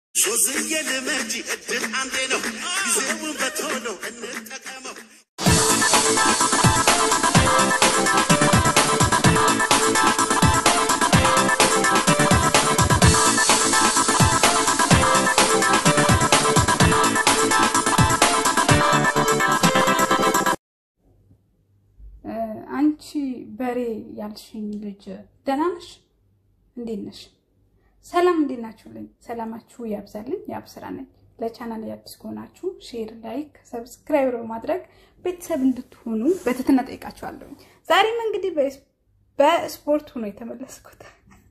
ሱዝዬ ልመጂ እድል አንዴ ነው፣ ጊዜውን በቶሎ እንጠቀመው። አንቺ በሬ ያልሽኝ ልጅ ደህና ነሽ? እንዴት ነሽ? ሰላም እንዴት ናችሁልኝ? ሰላማችሁ ያብዛልኝ። ያብስራ ነኝ። ለቻናል አዲስ ከሆናችሁ ሼር፣ ላይክ፣ ሰብስክራይብ በማድረግ ቤተሰብ እንድትሆኑ በትህትና ጠይቃችኋለሁኝ። ዛሬም እንግዲህ በስፖርት ሆኖ የተመለስኩት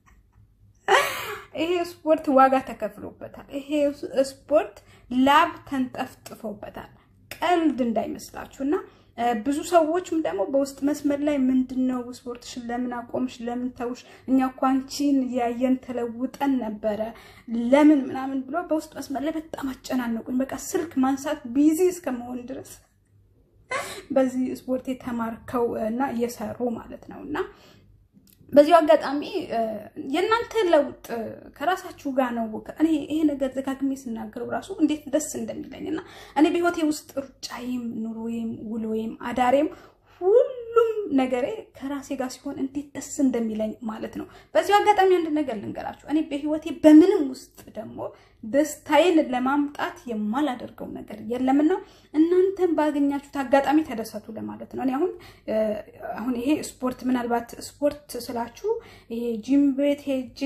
ይሄ ስፖርት ዋጋ ተከፍሎበታል። ይሄ ስፖርት ላብ ተንጠፍጥፎበታል። ቀልድ እንዳይመስላችሁ እና ብዙ ሰዎችም ደግሞ በውስጥ መስመር ላይ ምንድን ነው ስፖርትሽን ለምን አቆምሽ? ለምን ተውሽ? እኛ እኮ አንቺን ያየን ተለውጠን ነበረ ለምን ምናምን ብሎ በውስጥ መስመር ላይ በጣም አጨናነቁኝ። በቃ ስልክ ማንሳት ቢዚ እስከመሆን ድረስ በዚህ ስፖርት የተማርከው እና እየሰሩ ማለት ነው እና በዚሁ አጋጣሚ የእናንተ ለውጥ ከራሳችሁ ጋር ነው። እኔ ይሄ ነገር ደጋግሜ ስናገረው ራሱ እንዴት ደስ እንደሚለኝ እና እኔ በህይወቴ ውስጥ ሩጫዬም፣ ኑሮዬም፣ ውሎዬም፣ አዳሬም ሁሉም ነገሬ ከራሴ ጋር ሲሆን እንዴት ደስ እንደሚለኝ ማለት ነው። በዚሁ አጋጣሚ አንድ ነገር ልንገራችሁ። እኔ በህይወቴ በምንም ውስጥ ደግሞ ደስታዬን ለማምጣት የማላደርገው ነገር የለምና እናንተን ባገኛችሁት አጋጣሚ ተደሰቱ ለማለት ነው። እኔ አሁን አሁን ይሄ ስፖርት ምናልባት ስፖርት ስላችሁ ይሄ ጂም ቤት ሄጄ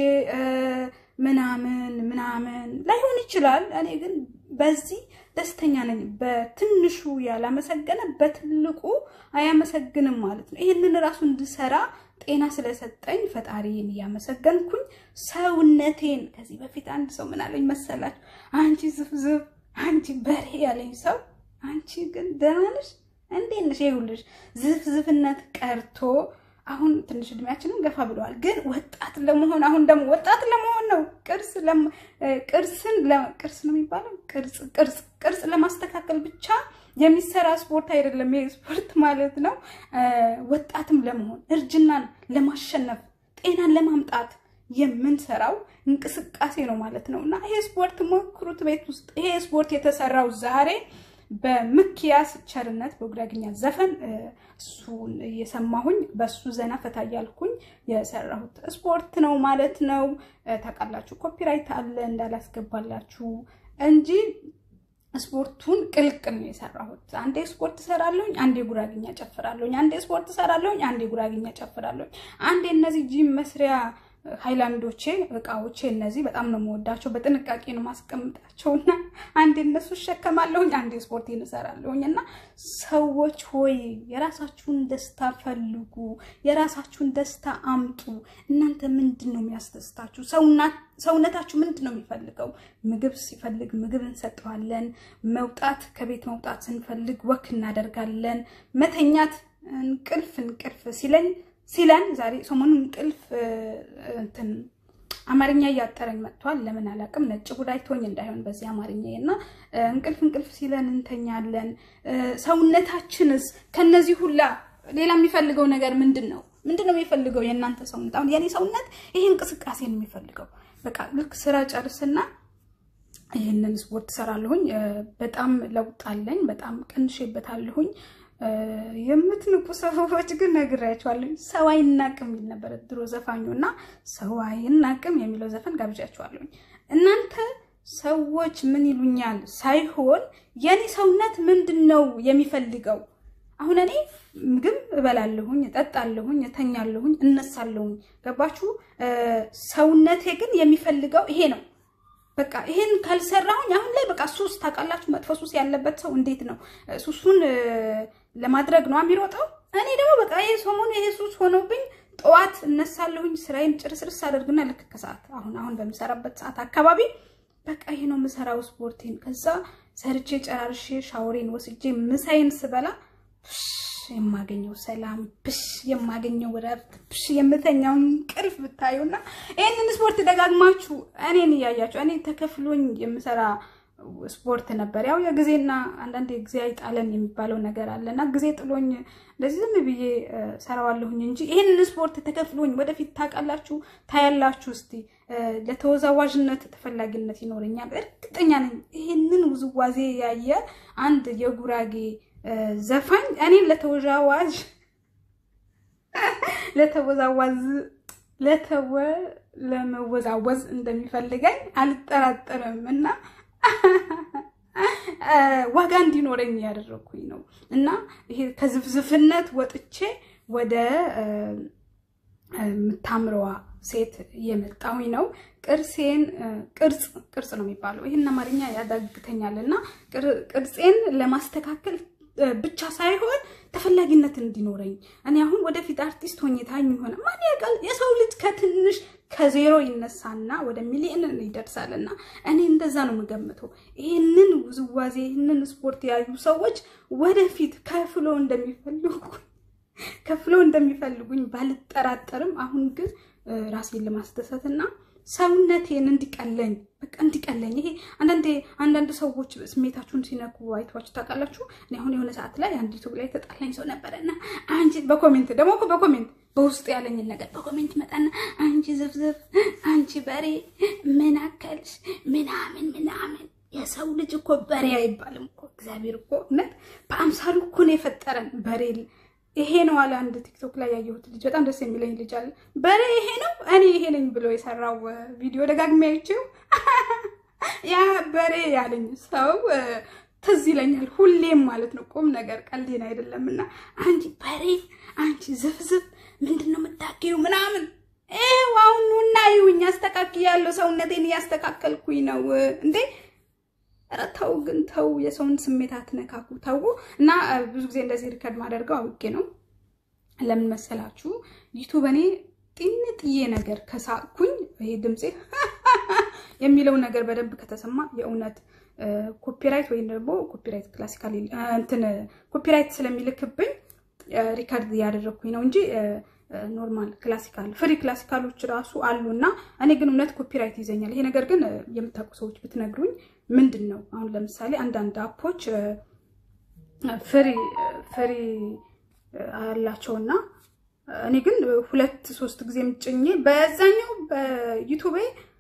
ምናምን ምናምን ላይሆን ይችላል። እኔ ግን በዚህ ደስተኛ ነኝ። በትንሹ ያላመሰገነ በትልቁ አያመሰግንም ማለት ነው። ይህንን ራሱ እንድሰራ ጤና ስለሰጠኝ ፈጣሪን እያመሰገንኩኝ ሰውነቴን ከዚህ በፊት አንድ ሰው ምን አለኝ መሰላችሁ? አንቺ ዝፍዝፍ፣ አንቺ በሬ ያለኝ ሰው አንቺ ግን ደህና ነሽ እንዴት ነሽ? ይኸውልሽ ዝፍዝፍነት ቀርቶ አሁን ትንሽ እድሜያችንን ገፋ ብለዋል፣ ግን ወጣት ለመሆን አሁን ደግሞ ወጣት ለመሆን ነው። ቅርስ ቅርስን ቅርስ ነው የሚባለው ቅርጽ ቅርጽ ቅርጽ ለማስተካከል ብቻ የሚሰራ ስፖርት አይደለም ይሄ ስፖርት ማለት ነው። ወጣትም ለመሆን እርጅናን ለማሸነፍ ጤናን ለማምጣት የምንሰራው እንቅስቃሴ ነው ማለት ነው እና ይሄ ስፖርት ሞክሩት ቤት ውስጥ። ይሄ ስፖርት የተሰራው ዛሬ በምክያስ ቸርነት በጉራግኛ ዘፈን እሱን እየሰማሁኝ በሱ ዘና ፈታ እያልኩኝ የሰራሁት ስፖርት ነው ማለት ነው። ታውቃላችሁ ኮፒራይት አለ እንዳላስገባላችሁ እንጂ ስፖርቱን ቅልቅል ነው የሰራሁት። አንዴ ስፖርት እሰራለሁኝ፣ አንዴ ጉራግኛ ጨፍራለሁኝ፣ አንዴ ስፖርት እሰራለሁኝ፣ አንዴ ጉራግኛ ጨፍራለሁኝ፣ አንዴ እነዚህ ጂም መስሪያ ሃይላንዶቼ እቃዎቼ እነዚህ በጣም ነው የምወዳቸው። በጥንቃቄ ነው ማስቀምጣቸው እና አንዴ እነሱ እሸከማለሁኝ፣ አንዴ ስፖርቴን እሰራለሁኝ። እና ሰዎች ሆይ የራሳችሁን ደስታ ፈልጉ፣ የራሳችሁን ደስታ አምጡ። እናንተ ምንድን ነው የሚያስደስታችሁ? ሰውነታችሁ ምንድን ነው የሚፈልገው? ምግብ ሲፈልግ ምግብ እንሰጠዋለን። መውጣት ከቤት መውጣት ስንፈልግ ወክ እናደርጋለን። መተኛት እንቅልፍ እንቅልፍ ሲለኝ ሲለን ዛሬ ሰሞኑን እንቅልፍ እንትን አማርኛ እያጠረኝ መጥቷል። ለምን አላውቅም። ነጭ ጉዳይ ቶኝ እንዳይሆን በዚህ አማርኛ እና እንቅልፍ እንቅልፍ ሲለን እንተኛለን። ሰውነታችንስ ከነዚህ ሁላ ሌላ የሚፈልገው ነገር ምንድን ነው? ምንድን ነው የሚፈልገው የእናንተ ሰውነት? አሁን የኔ ሰውነት ይሄ እንቅስቃሴ ነው የሚፈልገው። በቃ ልክ ስራ ጨርስና ይህንን ስፖርት ሰራለሁኝ። በጣም ለውጥ አለኝ። በጣም ቀንሼበታለሁኝ። የምትንቁ ሰዎች ግን ነግሬያቸዋለሁ። ሰው አይናቅም የሚል ነበረ ድሮ ዘፋኙ እና ሰው አይናቅም የሚለው ዘፈን ጋብዣቸዋለሁኝ። እናንተ ሰዎች ምን ይሉኛል ሳይሆን የኔ ሰውነት ምንድን ነው የሚፈልገው? አሁን እኔ ምግብ እበላለሁኝ፣ እጠጣለሁኝ፣ እተኛለሁኝ፣ እነሳለሁኝ። ገባችሁ? ሰውነቴ ግን የሚፈልገው ይሄ ነው። በቃ ይሄን ካልሰራሁኝ አሁን ላይ በቃ ሱስ ታውቃላችሁ፣ መጥፎ ሱስ ያለበት ሰው እንዴት ነው ሱሱን ለማድረግ ነው የሚሮጠው። እኔ ደግሞ በቃ ይሄ ሰሞኑ ይሄ ሱስ ሆኖብኝ ጠዋት እነሳለሁኝ፣ ስራዬን ጭርስርስ አደርግና ልክ ከሰዓት አሁን አሁን በምሰራበት ሰዓት አካባቢ በቃ ይሄ ነው የምሰራው ስፖርቴን። ከዛ ሰርቼ ጨራርሼ ሻወሬን ወስጄ ምሳዬን ስበላ የማገኘው ሰላም ብሽ የማገኘው ረፍት ብሽ የምተኛው እንቅልፍ ብታዩና ይህንን ስፖርት ደጋግማችሁ እኔን እያያችሁ እኔ ተከፍሎኝ የምሰራ ስፖርት ነበር። ያው የጊዜና አንዳንድ ጊዜ አይጣለን የሚባለው ነገር አለና ጊዜ ጥሎኝ እንደዚህ ዝም ብዬ ሰራዋለሁኝ እንጂ ይህንን ስፖርት ተከፍሎኝ ወደፊት ታውቃላችሁ፣ ታያላችሁ። እስቲ ለተወዛዋዥነት ተፈላጊነት ይኖረኛል። እርግጠኛ ነኝ። ይሄንን ውዝዋዜ ያየ አንድ የጉራጌ ዘፋኝ እኔን ለተወዛዋዥ ለተወዛዋዝ ለተወ ለመወዛወዝ እንደሚፈልገኝ አልጠራጠርም እና ዋጋ እንዲኖረኝ ያደረግኩኝ ነው እና ይሄ ከዝፍዝፍነት ወጥቼ ወደ የምታምረዋ ሴት እየመጣሁኝ ነው። ቅርሴን ቅርጽ ቅርጽ ነው የሚባለው። ይህን አማርኛ ያዳግተኛል እና ቅርጼን ለማስተካከል ብቻ ሳይሆን ተፈላጊነት እንዲኖረኝ እኔ አሁን ወደፊት አርቲስት ሆኜ ታኝ ሆነ ማን ያውቃል? የሰው ልጅ ከትንሽ ከዜሮ ይነሳና ወደ ሚሊዮን ይደርሳል። እና እኔ እንደዛ ነው የምገምተው። ይህንን ውዝዋዜ ይህንን ስፖርት ያዩ ሰዎች ወደፊት ከፍሎ እንደሚፈልጉ ከፍሎ እንደሚፈልጉኝ ባልጠራጠርም አሁን ግን ራሴን ለማስደሰት እና ሰውነቴን እንዲቀለኝ በቃ እንዲቀለኝ። ይሄ አንዳንዴ አንዳንድ ሰዎች ስሜታችሁን ሲነኩ አይተዋችሁ ታውቃላችሁ። እኔ አሁን የሆነ ሰዓት ላይ አንድ ዩቱብ ላይ ተጣላኝ ሰው ነበረና አንቺ በኮሜንት ደግሞ እኮ በኮሜንት በውስጡ ያለኝን ነገር በኮሜንት መጣና አንቺ ዝፍዝፍ፣ አንቺ በሬ ምን አከልሽ ምናምን ምናምን። የሰው ልጅ እኮ በሬ አይባልም እኮ እግዚአብሔር እኮ እውነት በአምሳሉ እኮ ነው የፈጠረን በሬ ይሄ ነው አለ አንድ ቲክቶክ ላይ ያየሁት ልጅ፣ በጣም ደስ የሚለኝ ልጅ አለ። በሬ ይሄ ነው እኔ ይሄ ነኝ ብሎ የሰራው ቪዲዮ ደጋግሜ አይቼው ያ በሬ ያለኝ ሰው ትዝ ይለኛል ሁሌም ማለት ነው። ቁም ነገር ቀልዴን አይደለም። እና አንቺ በሬ አንቺ ዝፍዝፍ ምንድን ነው የምታኪው ምናምን ይኸው አሁን ኑና ይሁኝ አስተካክያለሁ፣ ሰውነቴን እያስተካከልኩኝ ነው እንዴ ኧረ ተው ግን ተው፣ የሰውን ስሜት አትነካኩ፣ ተው። እና ብዙ ጊዜ እንደዚህ ሪከርድ ማደርገው አውቄ ነው። ለምን መሰላችሁ? ዩቱብ እኔ ጢንጥዬ ነገር ከሳቅኩኝ ይሄ ድምፄ የሚለው ነገር በደንብ ከተሰማ የእውነት ኮፒራይት ወይም ደግሞ ኮፒራይት ክላሲካል እንትን ኮፒራይት ስለሚልክብኝ ሪከርድ እያደረግኩኝ ነው እንጂ ኖርማል ክላሲካል ፍሪ ክላሲካሎች ራሱ አሉ እና እኔ ግን እውነት ኮፒራይት ይዘኛል። ይሄ ነገር ግን የምታውቁ ሰዎች ብትነግሩኝ ምንድን ነው? አሁን ለምሳሌ አንዳንድ አፖች ፍሪ ፍሪ አላቸውና እኔ ግን ሁለት ሶስት ጊዜ ጭኜ በዛኛው በዩቱቤ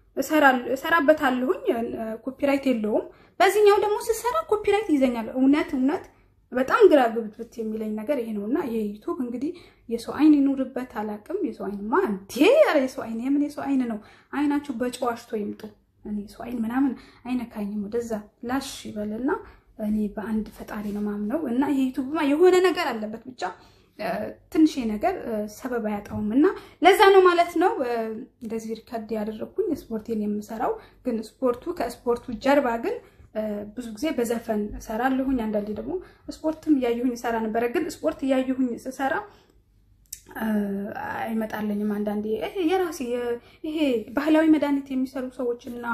እሰራበታለሁኝ ኮፒራይት የለውም። በዚህኛው ደግሞ ስሰራ ኮፒራይት ይዘኛል። እውነት እውነት በጣም ግራ ግብትብት የሚለኝ ነገር ይሄ ነው እና ይሄ ዩቱብ እንግዲህ የሰው አይን ይኑርበት አላውቅም። የሰው አይንማ እንዴ! ኧረ የሰው አይን የምን የሰው አይን ነው? አይናችሁ በጨዋሽቶ ይምጡ። እኔ የሰው አይን ምናምን አይነካኝም። ወደዛ ላሽ ይበልና እኔ በአንድ ፈጣሪ ነው ማምነው እና ይሄ ዩቱብማ የሆነ ነገር አለበት ብቻ ትንሽ ነገር ሰበብ አያጣውም እና ለዛ ነው ማለት ነው እንደዚህ ሪከርድ ያደረግኩኝ ስፖርቴን የምሰራው። ግን ስፖርቱ ከስፖርቱ ጀርባ ግን ብዙ ጊዜ በዘፈን እሰራለሁኝ። አንዳንዴ ደግሞ ስፖርትም እያየሁኝ እሰራ ነበረ። ግን ስፖርት እያየሁኝ ስሰራ አይመጣለኝም። አንዳንዴ የራሴ ይሄ ባህላዊ መድኃኒት የሚሰሩ ሰዎች እና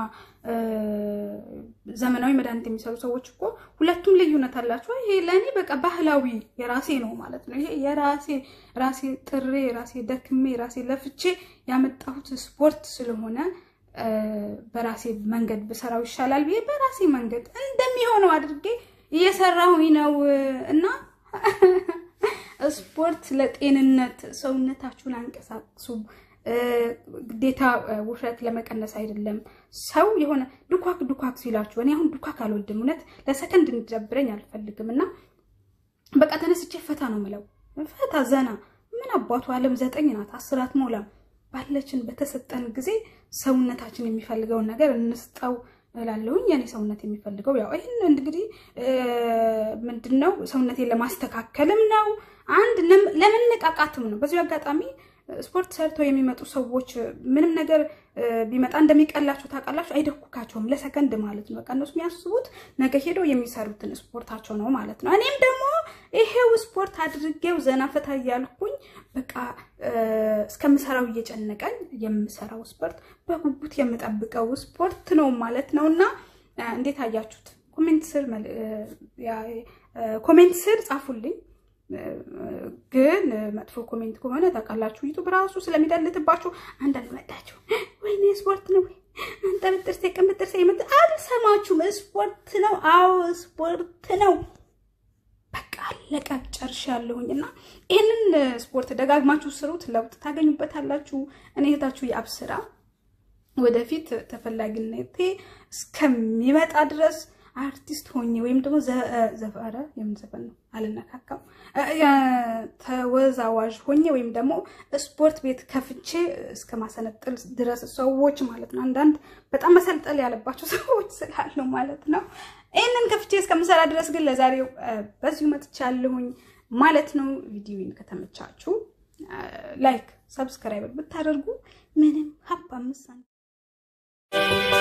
ዘመናዊ መድኃኒት የሚሰሩ ሰዎች እኮ ሁለቱም ልዩነት አላቸው። ይሄ ለእኔ በቃ ባህላዊ የራሴ ነው ማለት ነው። ይሄ የራሴ ራሴ ጥሬ ራሴ ደክሜ ራሴ ለፍቼ ያመጣሁት ስፖርት ስለሆነ በራሴ መንገድ ብሰራው ይሻላል ብዬ በራሴ መንገድ እንደሚሆነው አድርጌ እየሰራሁኝ ነው እና ስፖርት ለጤንነት ሰውነታችሁን አንቀሳቅሱ። ግዴታ ውፍረት ለመቀነስ አይደለም። ሰው የሆነ ዱኳክ ዱኳክ ሲላችሁ፣ እኔ አሁን ዱኳክ አልወድም። እውነት ለሰከንድ እንዲደብረኝ አልፈልግም እና በቃ ተነስቼ ፈታ ነው ምለው። ፈታ ዘና። ምን አባቱ ዓለም ዘጠኝ ናት፣ አስር አትሞላም። ባለችን በተሰጠን ጊዜ ሰውነታችን የሚፈልገውን ነገር እንስጠው እላለሁኝ። የኔ ሰውነት የሚፈልገው ያው ይህን እንግዲህ ምንድን ነው ሰውነቴን ለማስተካከልም ነው፣ አንድ ለመነቃቃትም ነው። በዚሁ አጋጣሚ ስፖርት ሰርተው የሚመጡ ሰዎች ምንም ነገር ቢመጣ እንደሚቀላቸው ታውቃላችሁ። አይደኩካቸውም ለሰከንድ ማለት ነው። በቃ እነሱ የሚያስቡት ነገ ሄደው የሚሰሩትን ስፖርታቸው ነው ማለት ነው። እኔም ደግሞ ይሄው ስፖርት አድርጌው ዘና ፈታ እያልኩኝ በቃ እስከምሰራው እየጨነቀኝ የምሰራው ስፖርት በጉጉት የምጠብቀው ስፖርት ነው ማለት ነው። እና እንዴት አያችሁት? ኮሜንት ስር ኮሜንት ስር ጻፉልኝ። ግን መጥፎ ኮሜንት ከሆነ ታውቃላችሁ ዩቱብ ራሱ ስለሚደልትባችሁ አንዳንድ መጣችሁ ወይኔ ስፖርት ነው ወይ አንተ ብጥርሴ ቅምጥርሴ የምት አልሰማችሁም። ስፖርት ነው። አዎ ስፖርት ነው። በቃ አለቀ ጨርሻለሁኝ። እና ይህንን ስፖርት ደጋግማችሁ ስሩት፣ ለውጥ ታገኙበታላችሁ። እኔ እህታችሁ የአብስራ ወደፊት ተፈላጊነቴ እስከሚመጣ ድረስ አርቲስት ሆኜ ወይም ደግሞ ዘፈረ የምን ዘፈን ነው አልነካካም፣ ተወዛዋዥ ሆኜ ወይም ደግሞ ስፖርት ቤት ከፍቼ እስከ ማሰነጥል ድረስ ሰዎች ማለት ነው። አንዳንድ በጣም መሰልጠል ያለባቸው ሰዎች ስላሉ ማለት ነው። ይህንን ከፍቼ እስከምሰራ ድረስ ግን ለዛሬው በዚሁ መጥቻለሁኝ ማለት ነው። ቪዲዮን ከተመቻችሁ ላይክ፣ ሰብስክራይብ ብታደርጉ ምንም ሀብ አምስት